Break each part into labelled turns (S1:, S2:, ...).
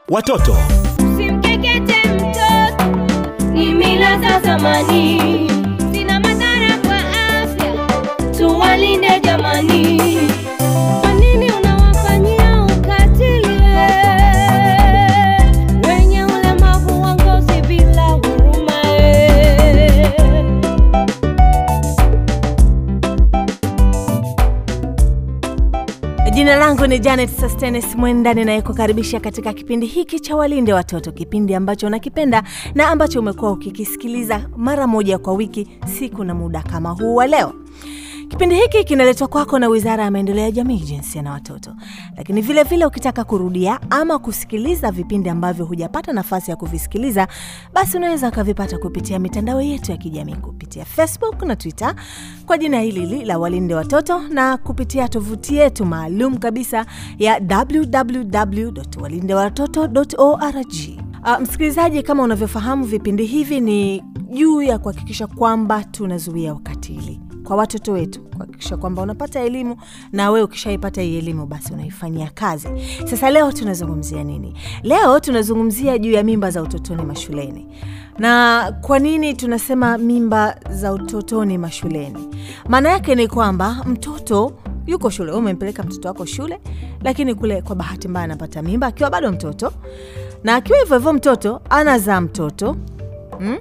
S1: watoto
S2: Simkekete mtoto, ni mila za zamani, zina madhara kwa afya, tuwalinde jamani. Kwa nini unawafanyia ukatili wenye ulemavu wa ngozi bila huruma?
S3: Jina langu ni Janet Sustenes Mwenda, ninayekukaribisha katika kipindi hiki cha Walinde Watoto, kipindi ambacho unakipenda na ambacho umekuwa ukikisikiliza mara moja kwa wiki, siku na muda kama huu wa leo. Kipindi hiki kinaletwa kwako na Wizara ya Maendeleo ya Jamii, Jinsia na Watoto. Lakini vile vile ukitaka kurudia ama kusikiliza vipindi ambavyo hujapata nafasi ya kuvisikiliza, basi unaweza ukavipata kupitia mitandao yetu ya kijamii, kupitia Facebook na Twitter kwa jina hili hili la Walinde Watoto, na kupitia tovuti yetu maalum kabisa ya www.walindewatoto.org. Uh, msikilizaji, kama unavyofahamu vipindi hivi ni juu ya kuhakikisha kwamba tunazuia ukatili kwa watoto wetu, kuhakikisha kwamba unapata elimu na wewe ukishaipata hii elimu basi unaifanyia kazi. Sasa leo tunazungumzia nini? Leo tunazungumzia juu ya mimba za utotoni mashuleni. Na kwa nini tunasema mimba za utotoni mashuleni? Maana yake ni kwamba mtoto yuko shule, wewe umempeleka mtoto wako shule, lakini kule kwa bahati mbaya anapata mimba akiwa bado mtoto, na akiwa hivyo hivyo mtoto anazaa mtoto mm?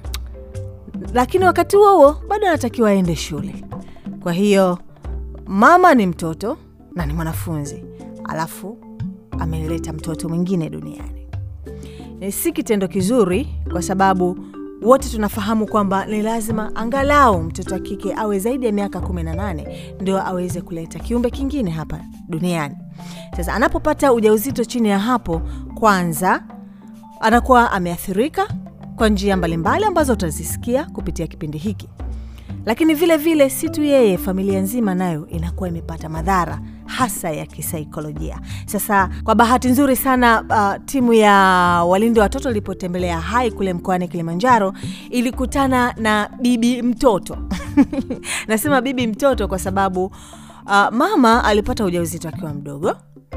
S3: lakini wakati huo huo bado anatakiwa aende shule. Kwa hiyo mama ni mtoto na ni mwanafunzi, alafu ameleta mtoto mwingine duniani. E, si kitendo kizuri, kwa sababu wote tunafahamu kwamba ni lazima angalau mtoto wa kike awe zaidi ya miaka 18 ndio aweze kuleta kiumbe kingine hapa duniani. Sasa anapopata ujauzito chini ya hapo, kwanza anakuwa ameathirika kwa njia mbalimbali ambazo utazisikia kupitia kipindi hiki, lakini vile vile si tu yeye, familia nzima nayo inakuwa imepata madhara hasa ya kisaikolojia. Sasa kwa bahati nzuri sana uh, timu ya walinde watoto ilipotembelea Hai kule mkoani Kilimanjaro ilikutana na bibi mtoto nasema bibi mtoto kwa sababu uh, mama alipata ujauzito akiwa mdogo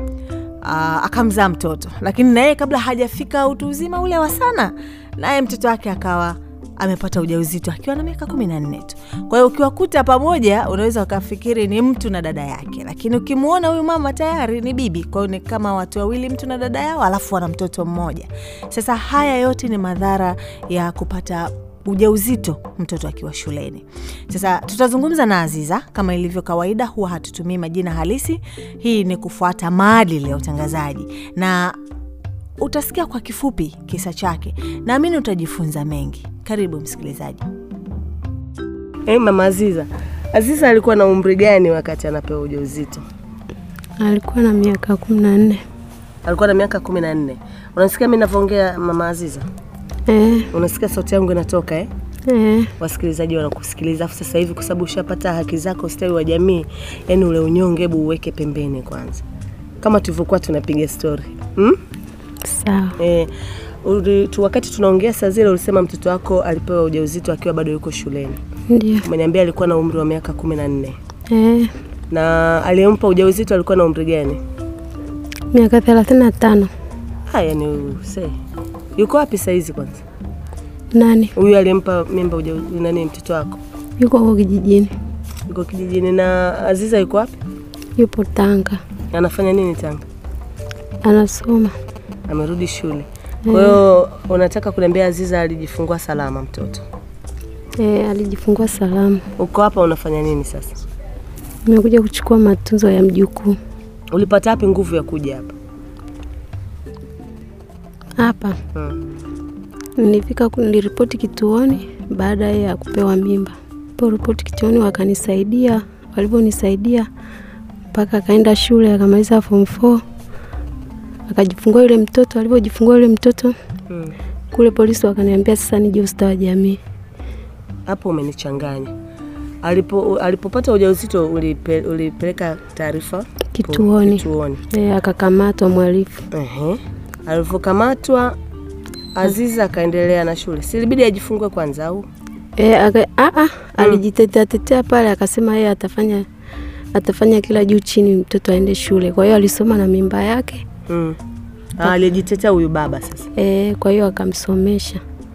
S3: uh, akamzaa mtoto, lakini naye kabla hajafika utu uzima ule wa sana, naye mtoto wake akawa amepata ujauzito akiwa na miaka kumi na nne tu. Kwa hiyo ukiwakuta pamoja, unaweza ukafikiri ni mtu na dada yake, lakini ukimwona huyu mama tayari ni bibi. Kwa hiyo ni kama watu wawili, mtu na dada yao, alafu wana mtoto mmoja. Sasa haya yote ni madhara ya kupata ujauzito mtoto akiwa shuleni. Sasa tutazungumza na Aziza kama ilivyo kawaida, huwa hatutumii majina halisi. Hii ni kufuata maadili ya utangazaji, na utasikia kwa kifupi kisa chake. Naamini utajifunza mengi. Karibu msikilizaji.
S4: Hey, mama Aziza, Aziza alikuwa na umri gani wakati anapewa ujauzito?
S5: Alikuwa na miaka kumi na nne.
S4: Alikuwa na miaka kumi na nne. Unasikia mimi navyoongea mama Aziza?
S5: Eh,
S4: Unasikia sauti yangu inatoka eh?
S5: eh,
S4: Wasikilizaji wanakusikiliza. Afu sasa hivi kwa sababu ushapata haki zako, ustawi wa jamii, yani ule unyonge, hebu uweke pembeni kwanza, kama tulivyokuwa tunapiga stori hmm?
S5: sawa.
S4: Eh, uli, tu, wakati tunaongea saa zile ulisema mtoto wako alipewa ujauzito akiwa bado yuko shuleni.
S5: Ndio.
S4: Umeniambia alikuwa na umri wa miaka kumi na nne
S5: Eh,
S4: na aliyempa ujauzito alikuwa na umri gani?
S5: miaka thelathini na tano.
S4: Haya ni use. Yuko wapi saizi kwanza?
S5: Nani
S4: Huyu aliyempa mimba uja nani mtoto wako?
S5: yuko huko kijijini,
S4: Yuko kijijini na Aziza yuko wapi?
S5: yupo Tanga,
S4: Anafanya nini Tanga?
S5: anasoma.
S4: Amerudi shule. Kwa hiyo unataka kuniambia Aziza alijifungua salama mtoto.
S5: Eh, alijifungua salama.
S4: Uko hapa unafanya nini sasa?
S5: Nimekuja kuchukua matunzo ya mjukuu
S4: Ulipata wapi nguvu ya kuja hapa?
S5: hapa.
S4: Hmm.
S5: Nilifika ku- niliripoti kituoni baada ya kupewa mimba. Ripoti kituoni wakanisaidia, walivyonisaidia mpaka akaenda shule akamaliza form 4 akajifungua yule mtoto. Alivyojifungua yule mtoto
S4: Hmm.
S5: kule polisi wakaniambia sasa nije ustawi wa jamii.
S4: Hapo umenichanganya. Alipo alipopata ujauzito ulipe, ulipeleka taarifa
S5: Kituoni.
S4: Kituoni.
S5: E, akakamatwa mhalifu.
S4: Ehe. Alivyokamatwa Aziza akaendelea na shule. Si ilibidi ajifungue kwanza au?
S5: E, aka, a, a, alijitetea tetea pale akasema yeye atafanya atafanya kila juu chini mtoto aende shule. Kwa hiyo alisoma na mimba yake
S4: Mm. Ah, aliyejitetea huyu baba sasa,
S5: e, kwa hiyo akamsomesha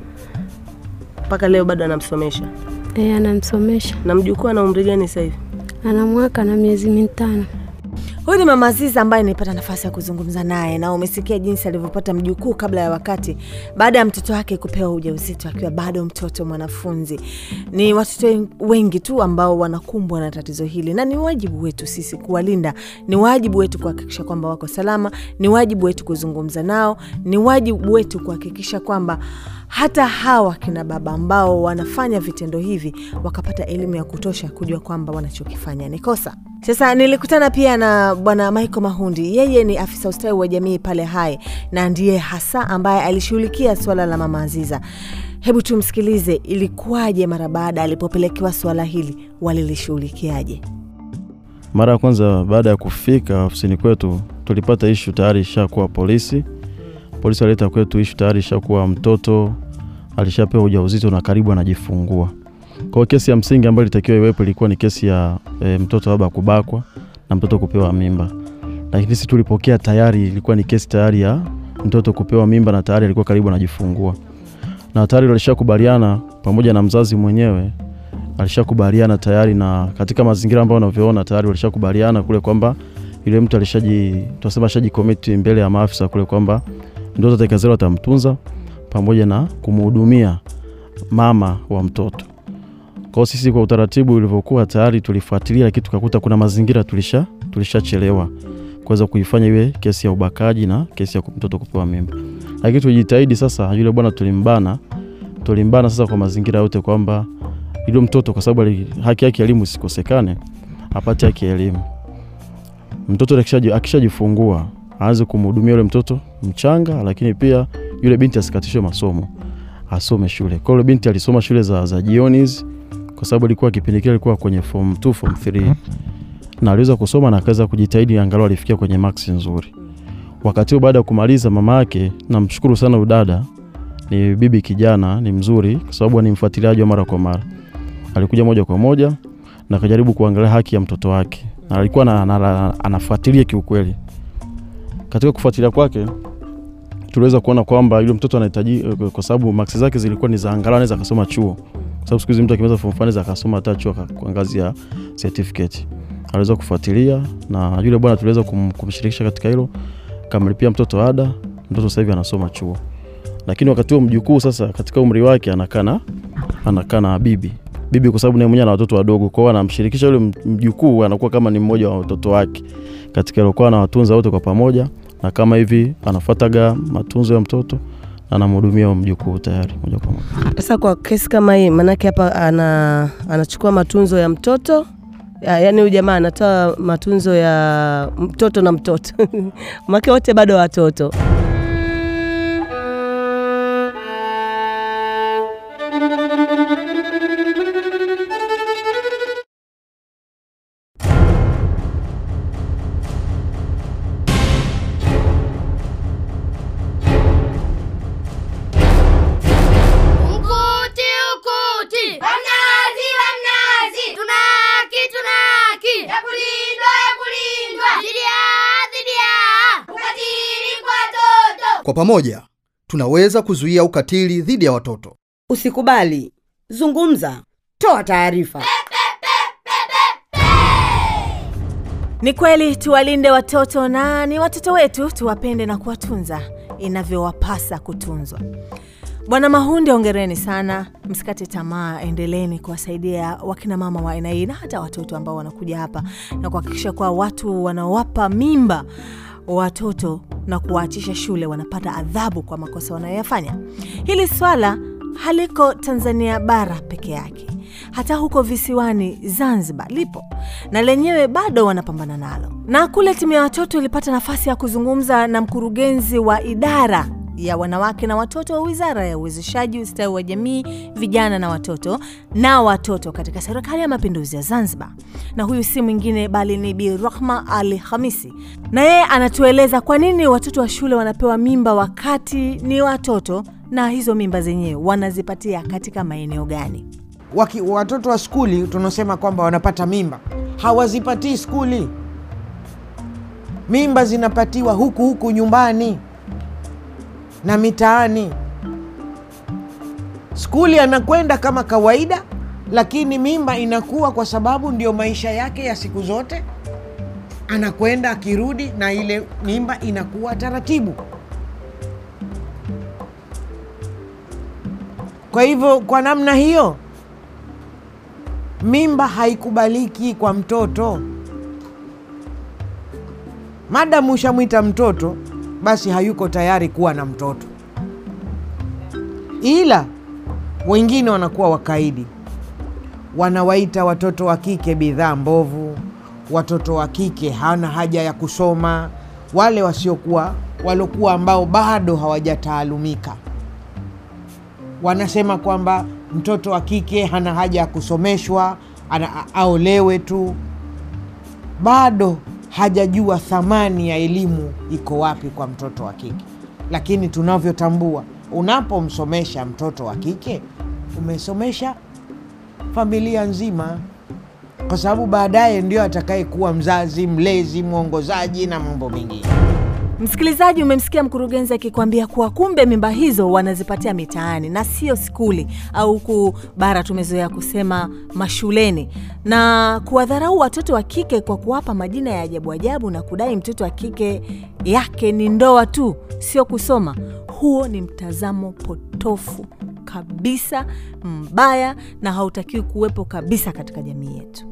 S4: mpaka leo bado anamsomesha.
S5: e, anamsomesha
S4: Na mjukuu ana umri gani sasa hivi?
S5: ana mwaka na miezi mitano.
S3: Huyu ni mama Aziza ambaye nilipata nafasi ya kuzungumza naye, na umesikia jinsi alivyopata mjukuu kabla ya wakati, baada ya mtoto wake kupewa ujauzito akiwa bado mtoto mwanafunzi. Ni watoto wengi tu ambao wanakumbwa na tatizo hili, na ni wajibu wetu sisi kuwalinda, ni wajibu wetu kuhakikisha kwamba wako salama, ni wajibu wetu kuzungumza nao, ni wajibu wetu kuhakikisha kwamba hata hawa kina baba ambao wanafanya vitendo hivi wakapata elimu ya kutosha kujua kwamba wanachokifanya ni kosa. Sasa nilikutana pia na bwana Michael Mahundi, yeye ni afisa ustawi wa jamii pale Hai na ndiye hasa ambaye alishughulikia suala la mama Aziza. Hebu tumsikilize, ilikuwaje mara baada alipopelekewa suala hili, walilishughulikiaje?
S1: Mara ya kwanza baada ya kufika ofisini kwetu tulipata ishu tayari ishakuwa polisi. Polisi walileta kwetu ishu tayari ishakuwa mtoto alishapewa ujauzito na karibu anajifungua. Kwa hiyo kesi ya msingi ambayo ilitakiwa iwepo ilikuwa ni kesi ya e, mtoto labda kubakwa na mtoto kupewa mimba, lakini sisi tulipokea tayari ilikuwa ni kesi tayari ya mtoto kupewa mimba na tayari alikuwa karibu anajifungua, na tayari walishakubaliana pamoja na mzazi mwenyewe alishakubaliana tayari, na katika mazingira ambayo unavyoona tayari walishakubaliana kule kwamba yule mtu alishaji tunasema ashajicommit mbele ya maafisa kule kwamba mtoto atakayezaliwa atamtunza pamoja na kumhudumia mama wa mtoto. Kwa hiyo sisi kwa utaratibu ulivyokuwa tayari tulifuatilia, lakini tukakuta kuna mazingira tulisha tulishachelewa kuweza kuifanya iwe kesi ya ubakaji na kesi ya mtoto kupewa mimba, lakini tulijitahidi sasa. Yule bwana tulimbana, tulimbana sasa kwa mazingira yote kwamba yule mtoto kwa sababu ali- haki yake ya elimu isikosekane, apate haki ya elimu. Mtoto akishaji- akishajifungua aanze kumhudumia yule mtoto mchanga, lakini pia yule binti asikatishwe masomo, asome shule. Kwa hiyo yule binti alisoma shule za, za jioni hizi kwa sababu alikuwa kipindi kile alikuwa kwenye form 2 form 3 na aliweza kusoma na akaweza kujitahidi, angalau alifikia kwenye maksi nzuri. Wakati huo baada ya kumaliza, mama yake, namshukuru sana udada, ni bibi kijana, ni mzuri kwa sababu ni mfuatiliaji wa mara kwa mara. Alikuja moja kwa moja na akajaribu kuangalia haki ya mtoto wake, na alikuwa na, na, na, anafuatilia kiukweli. Katika kufuatilia kwake tuliweza kuona kwamba yule mtoto anahitaji, kwa sababu maksi zake zilikuwa ni za angalau anaweza akasoma chuo, kwa sababu siku hizi mtu akimaliza form 4 anaweza akasoma hata chuo aka- kwa ngazi ya certificate. Aliweza kufuatilia na yule bwana tuliweza kum, kumshirikisha katika hilo, kamlipia mtoto ada, mtoto sasa hivi anasoma chuo. Lakini wakati huo mjukuu sasa katika umri wake anakaa na anakaa na bibi bibi, kwa sababu naye mwenyewe ana watoto wadogo, kwa hiyo anamshirikisha yule mjukuu, anakuwa kama ni mmoja wa watoto wake katika hilo, kwa anawatunza wote kwa pamoja, na kama hivi anafuataga matunzo ya mtoto na anamhudumia huyo mjukuu tayari moja kwa moja.
S4: Sasa kwa kesi kama hii, manake hapa ana, anachukua matunzo ya mtoto ya, yani huyu jamaa anatoa matunzo ya mtoto na mtoto make wote bado watoto.
S6: Ukuti, ukuti. Wamnazi, wamnazi. Tuna haki, tuna haki. Ya kulindwa, ya kulindwa. Dhidi ya, dhidi ya. Ukatili kwa watoto.
S7: Kwa pamoja tunaweza kuzuia ukatili dhidi ya watoto.
S8: Usikubali, zungumza, toa taarifa.
S3: Ni kweli tuwalinde watoto na ni watoto wetu, tuwapende na kuwatunza inavyowapasa kutunzwa. Bwana Mahunde, ongereni sana, msikate tamaa, endeleeni kuwasaidia wakina mama wa aina hii na hata watoto ambao wanakuja hapa na kuhakikisha kuwa watu wanaowapa mimba watoto na kuwaachisha shule wanapata adhabu kwa makosa wanayoyafanya. Hili swala haliko Tanzania bara peke yake, hata huko visiwani Zanzibar lipo na lenyewe bado wanapambana nalo. Na kule timu ya watoto ilipata nafasi ya kuzungumza na mkurugenzi wa idara ya wanawake na watoto wa Wizara ya Uwezeshaji, Ustawi wa Jamii, Vijana na Watoto na watoto katika Serikali ya Mapinduzi ya Zanzibar, na huyu si mwingine bali ni Bi Rahma Ali Hamisi, na yeye anatueleza kwa nini watoto wa shule wanapewa mimba wakati ni watoto na hizo mimba zenyewe wanazipatia katika maeneo gani.
S9: Waki, watoto wa skuli tunasema kwamba wanapata mimba, hawazipatii skuli. Mimba zinapatiwa huku huku nyumbani. na mitaani. Skuli anakwenda kama kawaida, lakini mimba inakuwa kwa sababu ndio maisha yake ya siku zote. Anakwenda akirudi, na ile mimba inakuwa taratibu. Kwa hivyo, kwa namna hiyo, mimba haikubaliki kwa mtoto. Madamu ushamwita mtoto, basi hayuko tayari kuwa na mtoto. Ila wengine wanakuwa wakaidi, wanawaita watoto wa kike bidhaa mbovu, watoto wa kike hana haja ya kusoma, wale wasiokuwa walokuwa ambao bado hawajataalumika wanasema kwamba mtoto wa kike hana haja ya kusomeshwa, ana, aolewe tu. Bado hajajua thamani ya elimu iko wapi kwa mtoto wa kike. Lakini tunavyotambua, unapomsomesha mtoto wa kike umesomesha familia nzima, kwa sababu baadaye ndio atakayekuwa mzazi, mlezi, mwongozaji na mambo mengine.
S3: Msikilizaji, umemsikia mkurugenzi akikwambia kuwa kumbe mimba hizo wanazipatia mitaani na sio skuli au huku bara tumezoea kusema mashuleni, na kuwadharau watoto wa kike kwa kuwapa majina ya ajabu ajabu na kudai mtoto wa kike yake ni ndoa tu, sio kusoma. Huo ni mtazamo potofu kabisa, mbaya na hautakiwi kuwepo kabisa katika jamii yetu,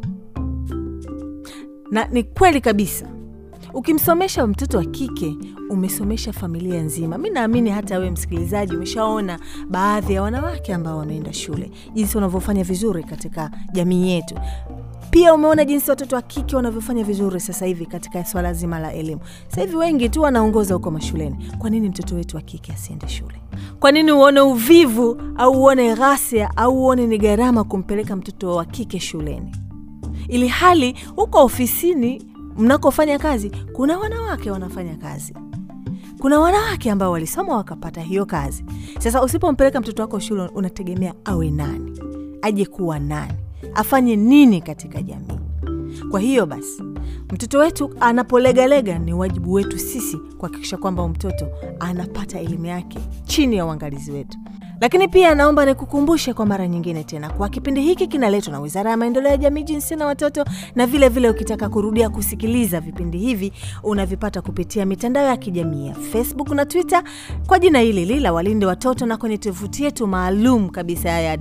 S3: na ni kweli kabisa Ukimsomesha mtoto wa kike umesomesha familia nzima. Mi naamini hata wewe msikilizaji umeshaona baadhi ya wanawake ambao wameenda shule, jinsi wanavyofanya vizuri katika jamii yetu. Pia umeona jinsi watoto wa kike wanavyofanya vizuri sasa hivi katika swala zima la elimu. Sasa hivi wengi tu wanaongoza huko mashuleni. Kwa nini mtoto wetu wa kike asiende shule? Kwa nini uone uvivu au uone ghasia au uone ni gharama kumpeleka mtoto wa kike shuleni, ili hali huko ofisini mnakofanya kazi kuna wanawake wanafanya kazi, kuna wanawake ambao walisoma wakapata hiyo kazi. Sasa usipompeleka mtoto wako shule, unategemea awe nani? Aje kuwa nani? Afanye nini katika jamii? Kwa hiyo basi, mtoto wetu anapolegalega, ni wajibu wetu sisi kuhakikisha kwamba mtoto anapata elimu yake chini ya uangalizi wetu. Lakini pia naomba nikukumbushe kwa mara nyingine tena kwa kipindi hiki kinaletwa na Wizara ya Maendeleo ya Jamii, Jinsia na Watoto, na vile vile ukitaka kurudia kusikiliza vipindi hivi unavipata kupitia mitandao ya kijamii ya Facebook na Twitter kwa jina hili hili la Walinde Watoto, na kwenye tovuti yetu maalum kabisa ya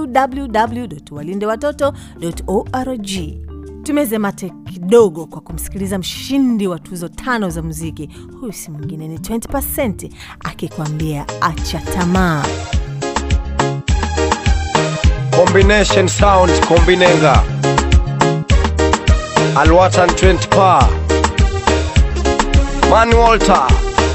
S3: www.walindewatoto.org. Tumeze mate kidogo kwa kumsikiliza mshindi wa tuzo tano za muziki. Huyu si mwingine ni 20% akikwambia acha tamaa.
S10: Combination sound kombinenga Alwatan 20 pa Man Walter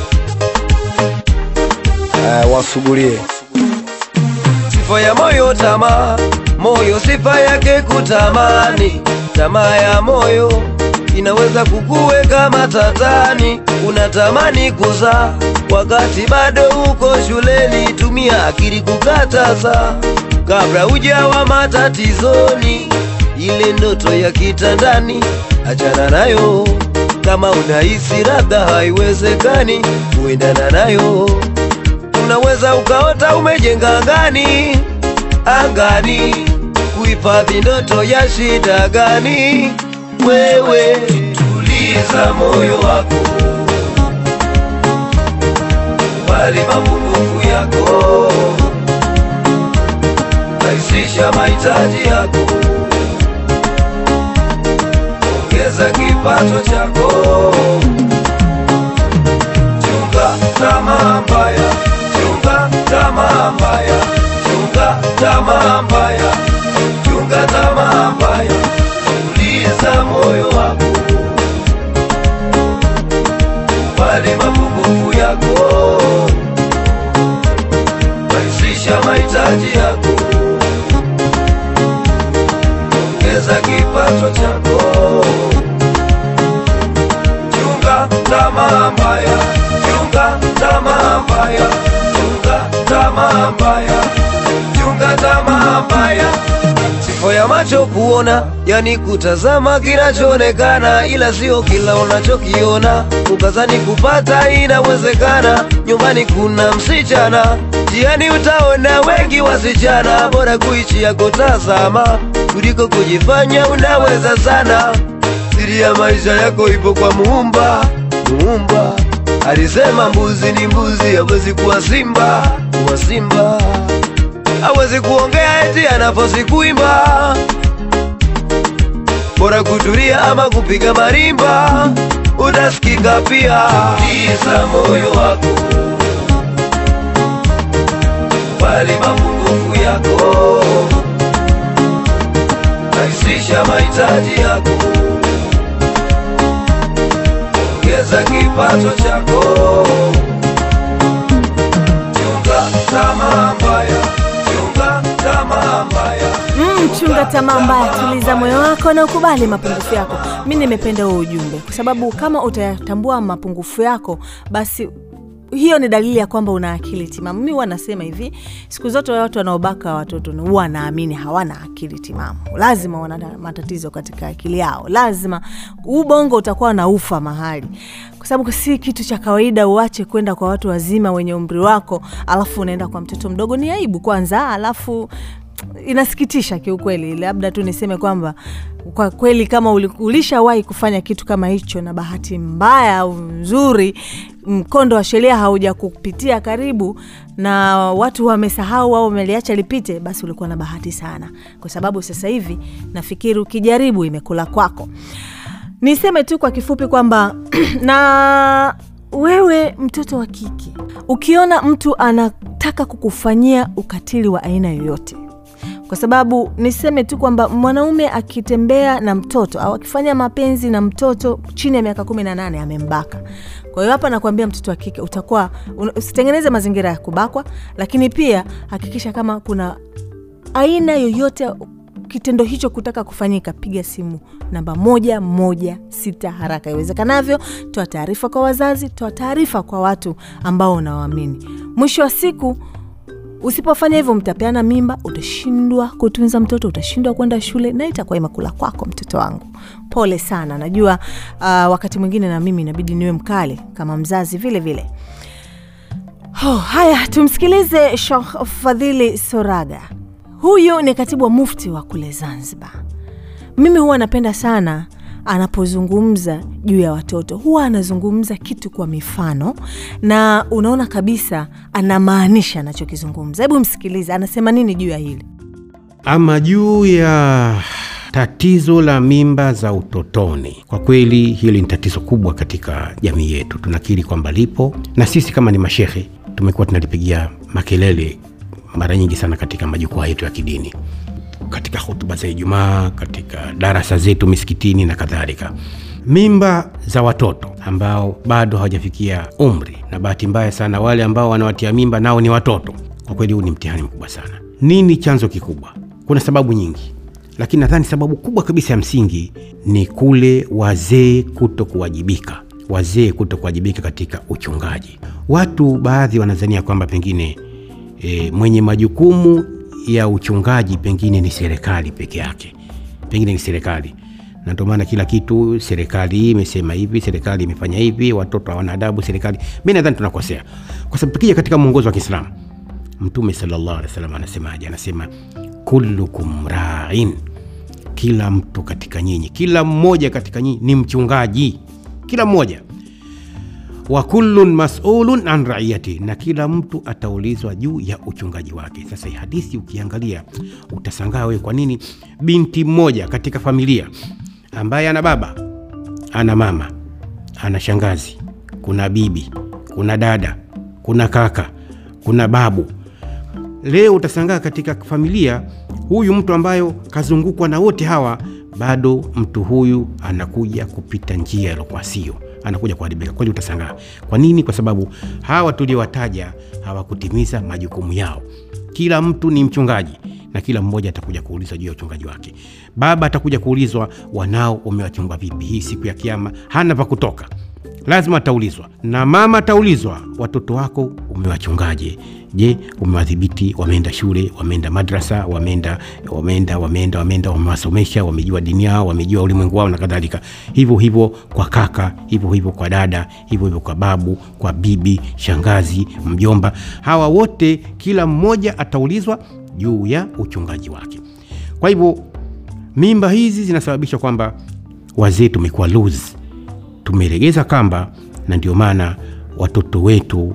S10: eh, wasugulie sifa ya moyo tamaa moyo sifa yake kutamani tamaa ya moyo inaweza kukuweka matatani unatamani kuzaa wakati bado uko shuleni tumia akili kukataza kabla ujawa matatizoni ile ndoto ya kitandani achana nayo kama unahisi labda haiwezekani kuendana nayo unaweza ukaota umejenga angani angani kuhifadhi ndoto ya shida gani wewe tuliza moyo wako kubali mapungufu yako rahisisha mahitaji yako ongeza kipato chako chunga tamaa mbaya chunga tamaa mbaya chunga tamaa mbaya chunga tamaa mbaya tuliza moyo wako kubali mapungufu yako rahisisha mahitaji yako ongeza kipato chako chunga tamaa mbaya chunga tamaa mbaya chunga tamaa mbaya chunga tamaa mbaya sifa ya macho kuona, yani kutazama kinachoonekana, ila sio kila unachokiona. Ukazani kupata inawezekana, nyumbani kuna msichana, jiani utaona wengi wasichana, bora kuichi ya kutazama kuliko kujifanya unaweza sana. Siri ya maisha yako ipo kwa Muumba, Muumba alisema mbuzi ni mbuzi, hawezi kuwa simba, kuwa simba hawezi kuongea eti anafosi kuimba, bora kutulia ama kupiga marimba, utasikika pia. Tuliza moyo wako, kubali mapungufu yako, rahisisha mahitaji yako, ongeza kipato chako, chunga tamaa mbaya, chunga tamaa mbaya.
S3: Mm, chunga tamaa mbaya, tuliza moyo wako na ukubali mapungufu yako. Mi nimependa huo ujumbe kwa sababu kama utayatambua mapungufu yako, basi hiyo ni dalili ya kwamba una akili timamu. Mi huwa nasema hivi, siku zote watu wanaobaka watoto ni huwa naamini hawana akili timamu, lazima wana matatizo katika akili yao, lazima ubongo utakuwa na ufa mahali, kwa sababu si kitu cha kawaida uache kwenda kwa watu wazima wenye umri wako, alafu unaenda kwa mtoto mdogo. Ni aibu kwanza, alafu inasikitisha kiukweli. Labda tu niseme kwamba kwa kweli kama uli- ulishawahi kufanya kitu kama hicho na bahati mbaya au nzuri, mkondo wa sheria hauja kupitia karibu na watu wamesahau au wameliacha lipite, basi ulikuwa na bahati sana, kwa sababu sasa hivi nafikiri ukijaribu imekula kwako. Niseme tu kwa kifupi kwamba na wewe mtoto wa kike, ukiona mtu anataka kukufanyia ukatili wa aina yoyote kwa sababu niseme tu kwamba mwanaume akitembea na mtoto au akifanya mapenzi na mtoto chini ya miaka kumi na nane amembaka. Kwa hiyo hapa nakuambia mtoto wa kike utakuwa un- usitengeneze mazingira ya kubakwa, lakini pia hakikisha kama kuna aina yoyote kitendo hicho kutaka kufanyika, piga simu namba moja moja sita haraka iwezekanavyo. Toa taarifa kwa wazazi, toa taarifa kwa watu ambao unawaamini. Mwisho wa siku Usipofanya hivyo mtapeana mimba, utashindwa kutunza mtoto, utashindwa kwenda shule na itakuwa imekula kwako, mtoto wangu. Pole sana, najua uh, wakati mwingine na mimi inabidi niwe mkali kama mzazi vile vile. Oh, haya tumsikilize Sheikh Fadhili Soraga. Huyu ni katibu wa mufti wa kule Zanzibar. Mimi huwa napenda sana anapozungumza juu ya watoto, huwa anazungumza kitu kwa mifano na unaona kabisa anamaanisha anachokizungumza. Hebu msikilize, anasema nini juu ya hili.
S11: Ama juu ya tatizo la mimba za utotoni, kwa kweli hili ni tatizo kubwa katika jamii yetu. Tunakiri kwamba lipo, na sisi kama ni mashehe tumekuwa tunalipigia makelele mara nyingi sana katika majukwaa yetu ya kidini, katika hotuba za Ijumaa, katika darasa zetu misikitini na kadhalika. Mimba za watoto ambao bado hawajafikia umri, na bahati mbaya sana wale ambao wanawatia mimba nao ni watoto. Kwa kweli huu ni mtihani mkubwa sana. Nini chanzo kikubwa? Kuna sababu nyingi, lakini nadhani sababu kubwa kabisa ya msingi ni kule wazee kuto kuwajibika, wazee kuto kuwajibika katika uchungaji. Watu baadhi wanazania kwamba pengine e, mwenye majukumu ya uchungaji pengine ni serikali peke yake, pengine ni serikali na ndio maana kila kitu serikali imesema hivi, serikali imefanya hivi, watoto hawana adabu, serikali. Mi nadhani tunakosea, kwa sababu tukija katika mwongozo wa Kiislamu, Mtume sallallahu alaihi wasallam anasemaje? Anasema kullukum rain, kila mtu katika nyinyi, kila mmoja katika nyinyi ni mchungaji, kila mmoja wa kullun masulun an raiyati, na kila mtu ataulizwa juu ya uchungaji wake. Sasa hii hadithi ukiangalia utasangaa wewe, kwa nini binti mmoja katika familia ambaye ana baba ana mama ana shangazi, kuna bibi, kuna dada, kuna kaka, kuna babu, leo utasangaa katika familia huyu mtu ambayo kazungukwa na wote hawa, bado mtu huyu anakuja kupita njia alokuwa sio anakuja kuharibika kweli, utasangaa. Kwa nini? Kwa sababu hawa tuliowataja hawakutimiza majukumu yao. Kila mtu ni mchungaji, na kila mmoja atakuja kuulizwa juu ya uchungaji wake. Baba atakuja kuulizwa, wanao umewachunga vipi? Hii siku ya Kiama hana pa kutoka, lazima ataulizwa. Na mama ataulizwa, watoto wako umewachungaje? Je, umewadhibiti? Wameenda shule, wameenda madrasa, wameenda wameenda wameenda wameenda, wamewasomesha, wamejua dini yao, wamejua ulimwengu wao na kadhalika. Hivyo hivyo kwa kaka, hivyo hivyo kwa dada, hivyo hivyo kwa babu, kwa bibi, shangazi, mjomba. Hawa wote kila mmoja ataulizwa juu ya uchungaji wake. Kwa hivyo mimba hizi zinasababisha kwamba wazee tumekuwa loose, tumelegeza kamba, na ndio maana watoto wetu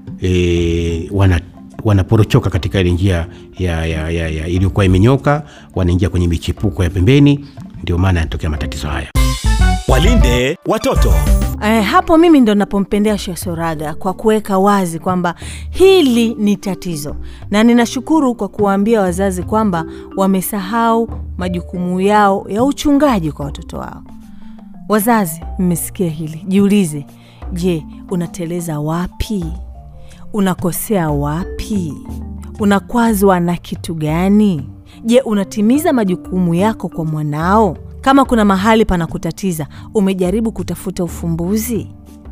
S11: e, wana wanaporochoka katika ile njia ya, ya, ya, ya iliyokuwa imenyoka, wanaingia kwenye michepuko ya pembeni. Ndio maana yanatokea matatizo haya.
S12: Walinde watoto.
S3: Eh, hapo mimi ndo napompendea Sheikh Soraga kwa kuweka wazi kwamba hili ni tatizo, na ninashukuru kwa kuwaambia wazazi kwamba wamesahau majukumu yao ya uchungaji kwa watoto wao. Wazazi, mmesikia hili, jiulize, je, unateleza wapi? Unakosea wapi? Unakwazwa na kitu gani? Je, unatimiza majukumu yako kwa mwanao? Kama kuna mahali panakutatiza, umejaribu kutafuta ufumbuzi?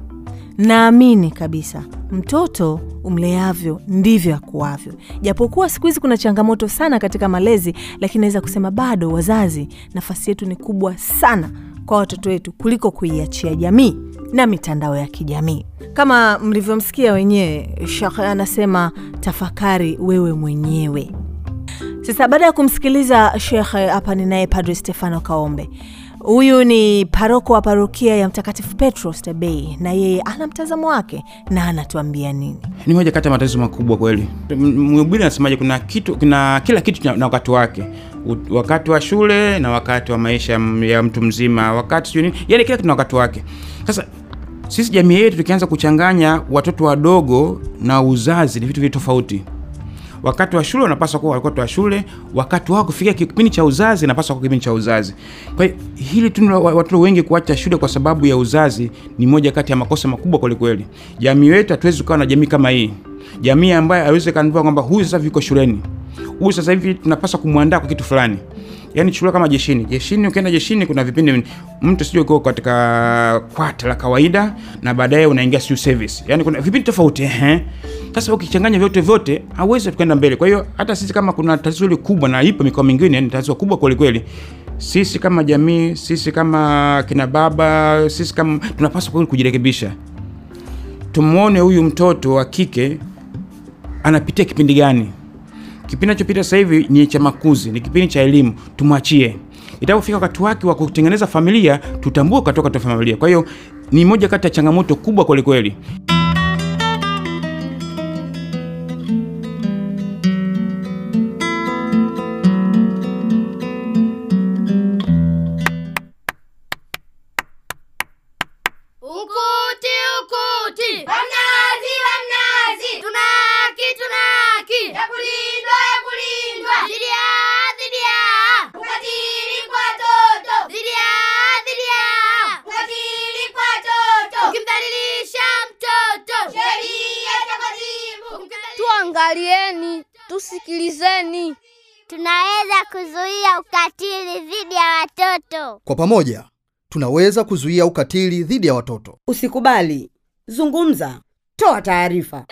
S3: Naamini kabisa mtoto umleavyo ndivyo akuavyo. Japokuwa siku hizi kuna changamoto sana katika malezi, lakini naweza kusema bado wazazi, nafasi yetu ni kubwa sana kwa watoto wetu kuliko kuiachia jamii na mitandao ya kijamii. Kama mlivyomsikia wenyewe, Shekh anasema tafakari wewe mwenyewe. Sasa baada ya kumsikiliza shekhe, hapa ninaye Padre Stefano Kaombe. Huyu ni paroko wa parokia ya Mtakatifu Petro Oysterbay, na yeye ana mtazamo wake na anatuambia nini.
S13: ni moja kati ya matatizo makubwa kweli. M- Mhubiri anasemaje? Kuna kitu, kuna kila kitu na na wakati wake, U- wakati wa shule na wakati wa maisha m- ya mtu mzima, wakati sijui nini, yani kila kitu na wakati wake. Sasa sisi jamii yetu tukianza kuchanganya watoto wadogo na uzazi, ni vitu vitu tofauti. Wakati wa shule unapaswa kuwa wakati wa shule, wakati wao kufikia kipindi cha uzazi inapaswa kuwa kipindi cha uzazi. Kwa hiyo hili tu la wa- watoto wengi kuacha shule kwa sababu ya uzazi ni moja kati ya makosa makubwa kweli kweli. Jamii yetu hatuwezi kuwa na jamii kama hii, jamii ambayo haiwezi kaambiwa kwamba huyu sasa hivi yuko shuleni, huyu sasa hivi tunapaswa kumwandaa kwa kitu fulani. Yaani chukulia kama jeshini. Jeshini, ukienda jeshini kuna vipindi mtu sijui uko katika kwata la kawaida na baadaye unaingia sijui service. Yaani kuna vipindi tofauti ehe. Sasa ukichanganya vyote vyote hauwezi tukaenda mbele. Kwa hiyo hata sisi kama kuna tatizo hili kubwa na ipo mikoa mingine ni tatizo kubwa kweli kweli. Sisi kama jamii, sisi kama kina baba, sisi kama tunapaswa kweli kujirekebisha. Tumuone huyu mtoto wa kike anapitia kipindi gani. Kipindi anachopita sasa hivi ni cha makuzi, ni kipindi cha elimu, tumwachie. Itapofika wakati wake wa kutengeneza familia, tutambue katoka katika familia. Kwa hiyo ni moja kati ya changamoto kubwa kweli kweli.
S6: Ukuti, ukuti. Wamnazi, wamnazi. Tunaki, tunaki. Ya kulindwa, ya kulindwa. Dhidi ya, dhidi ya. Ukatili kwa watoto. Dhidi ya, dhidi ya. Ukatili kwa watoto. Ukimdhalilisha mtoto. Sheria takatifu.
S14: Tuangalieni, tusikilizeni. Tunaweza kuzuia ukatili dhidi ya watoto.
S7: Kwa pamoja tunaweza kuzuia ukatili dhidi ya watoto.
S8: Usikubali, zungumza, toa taarifa.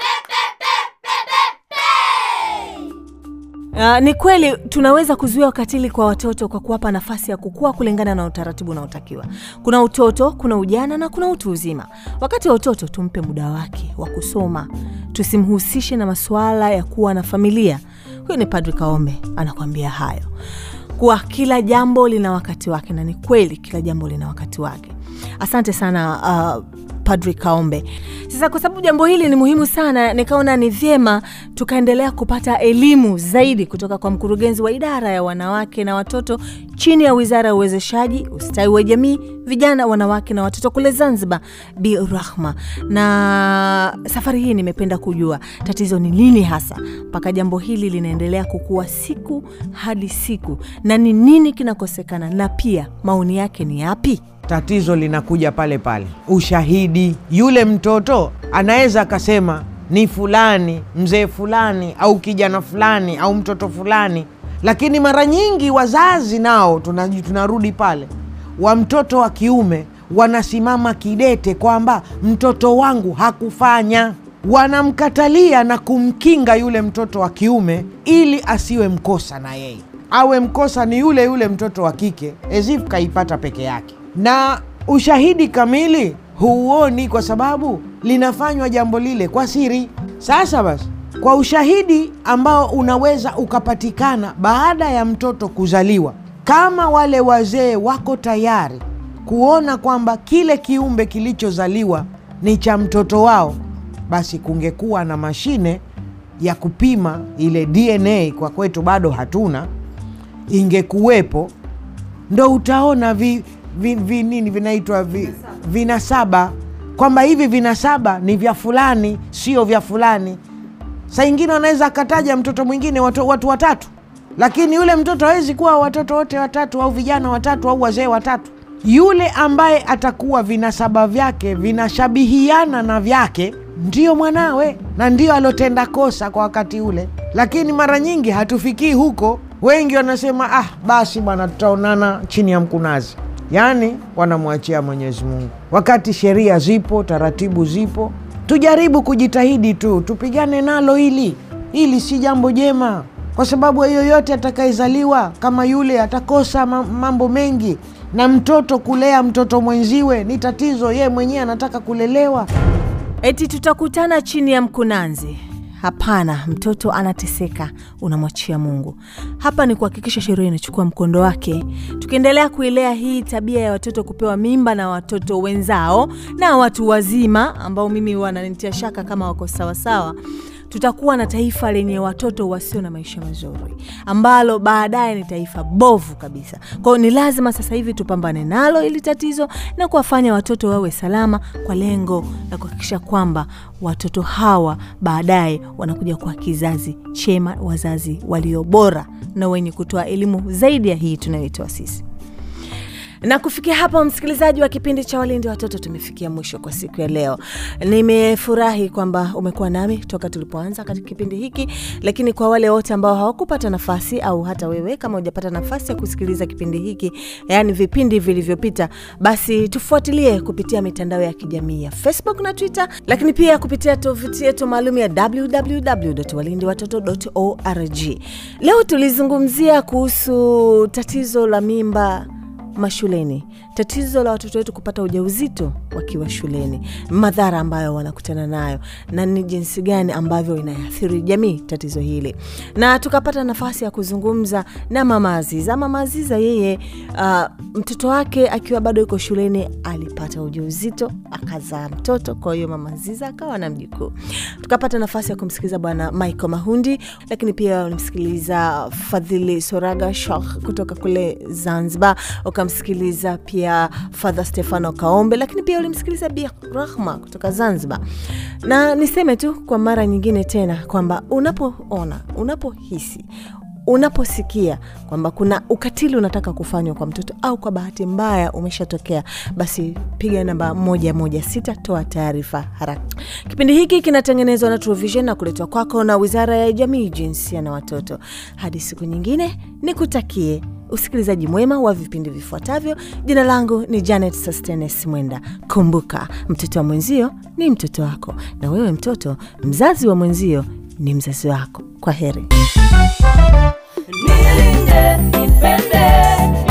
S3: Uh, ni kweli tunaweza kuzuia ukatili kwa watoto kwa kuwapa nafasi ya kukua kulingana na utaratibu unaotakiwa. Kuna utoto, kuna ujana na kuna utu uzima. Wakati wa utoto tumpe muda wake wa kusoma, tusimhusishe na masuala ya kuwa na familia. Huyu ni Padri Kaombe anakuambia hayo kuwa kila jambo lina wakati wake, na ni kweli kila jambo lina wakati wake. Asante sana uh, Padri Kaombe. Sasa kwa sababu jambo hili ni muhimu sana, nikaona ni vyema tukaendelea kupata elimu zaidi kutoka kwa mkurugenzi wa idara ya wanawake na watoto chini ya Wizara ya Uwezeshaji, Ustawi wa Jamii, Vijana, Wanawake na Watoto kule Zanzibar, Bi Rahma. Na safari hii nimependa kujua tatizo ni nini hasa mpaka jambo hili linaendelea kukua siku hadi siku, na ni nini kinakosekana, na pia maoni yake ni yapi?
S9: tatizo linakuja pale pale, ushahidi. Yule mtoto anaweza akasema ni fulani, mzee fulani, au kijana fulani, au mtoto fulani lakini mara nyingi wazazi nao tunaji- tunarudi pale wa mtoto wa kiume wanasimama kidete kwamba mtoto wangu hakufanya wanamkatalia na kumkinga yule mtoto wa kiume ili asiwe mkosa na yeye awe mkosa ni yule yule mtoto wa kike ezif kaipata peke yake na ushahidi kamili huuoni kwa sababu linafanywa jambo lile kwa siri sasa basi kwa ushahidi ambao unaweza ukapatikana baada ya mtoto kuzaliwa kama wale wazee wako tayari kuona kwamba kile kiumbe kilichozaliwa ni cha mtoto wao basi kungekuwa na mashine ya kupima ile dna kwa kwetu bado hatuna ingekuwepo ndo utaona vi, vi, vi, nini vinaitwa vi, vinasaba kwamba hivi vinasaba ni vya fulani sio vya fulani saa ingine wanaweza akataja mtoto mwingine watu, watu watatu lakini yule mtoto hawezi kuwa watoto wote watatu au vijana watatu au wazee watatu yule ambaye atakuwa vinasaba vyake vinashabihiana na vyake ndiyo mwanawe na ndiyo alotenda kosa kwa wakati ule lakini mara nyingi hatufikii huko wengi wanasema ah basi bwana tutaonana chini ya mkunazi yaani wanamwachia mwenyezi mungu wakati sheria zipo taratibu zipo tujaribu kujitahidi tu tupigane nalo hili hili si jambo jema kwa sababu yoyote atakayezaliwa kama yule atakosa ma- mambo mengi na mtoto kulea mtoto mwenziwe ni tatizo yeye mwenyewe anataka kulelewa
S3: eti tutakutana chini ya mkunanzi hapana mtoto anateseka unamwachia mungu hapa ni kuhakikisha sheria inachukua mkondo wake tukiendelea kuilea hii tabia ya watoto kupewa mimba na watoto wenzao na watu wazima ambao mimi wananitia shaka kama wako sawasawa tutakuwa na taifa lenye watoto wasio na maisha mazuri ambalo baadaye ni taifa bovu kabisa kwao ni lazima sasa hivi tupambane nalo ili tatizo na kuwafanya watoto wawe salama kwa lengo la kuhakikisha kwamba watoto hawa baadaye wanakuja kuwa kizazi chema wazazi walio bora na wenye kutoa elimu zaidi ya hii tunayoitoa sisi na kufikia hapa msikilizaji wa kipindi cha walindi watoto tumefikia mwisho kwa siku ya leo nimefurahi kwamba umekuwa nami toka tulipoanza katika kipindi hiki lakini kwa wale wote ambao hawakupata nafasi au hata wewe kama hujapata nafasi ya kusikiliza kipindi hiki yaani vipindi vilivyopita basi tufuatilie kupitia mitandao ya kijamii ya facebook na twitter lakini pia kupitia tovuti yetu maalum ya www.walindiwatoto.org leo tulizungumzia kuhusu tatizo la mimba mashuleni tatizo la watoto wetu kupata ujauzito wakiwa shuleni madhara ambayo wanakutana nayo na ni jinsi gani ambavyo inaathiri jamii tatizo hili na tukapata nafasi ya kuzungumza na mama aziza mama aziza yeye uh, mtoto wake akiwa bado yuko shuleni alipata ujauzito akazaa mtoto kwa hiyo mama aziza akawa na mjukuu tukapata nafasi ya kumsikiliza bwana michael mahundi lakini pia ulimsikiliza fadhili soraga shah kutoka kule zanzibar ukamsikiliza pia fadha stefano kaombe lakini pia ulimsikiliza bi rahma kutoka zanzibar na niseme tu kwa mara nyingine tena kwamba unapoona unapohisi unaposikia kwamba kuna ukatili unataka kufanywa kwa mtoto au kwa bahati mbaya umeshatokea basi piga namba moja moja sita toa taarifa haraka kipindi hiki kinatengenezwa na Truvision na kuletwa kwako na wizara ya jamii jinsia na watoto hadi siku nyingine nikutakie usikilizaji mwema wa vipindi vifuatavyo jina langu ni janet sustenes mwenda kumbuka mtoto wa mwenzio ni mtoto wako na wewe mtoto mzazi wa mwenzio ni mzazi wako kwa heri
S2: Nilinde, nipende,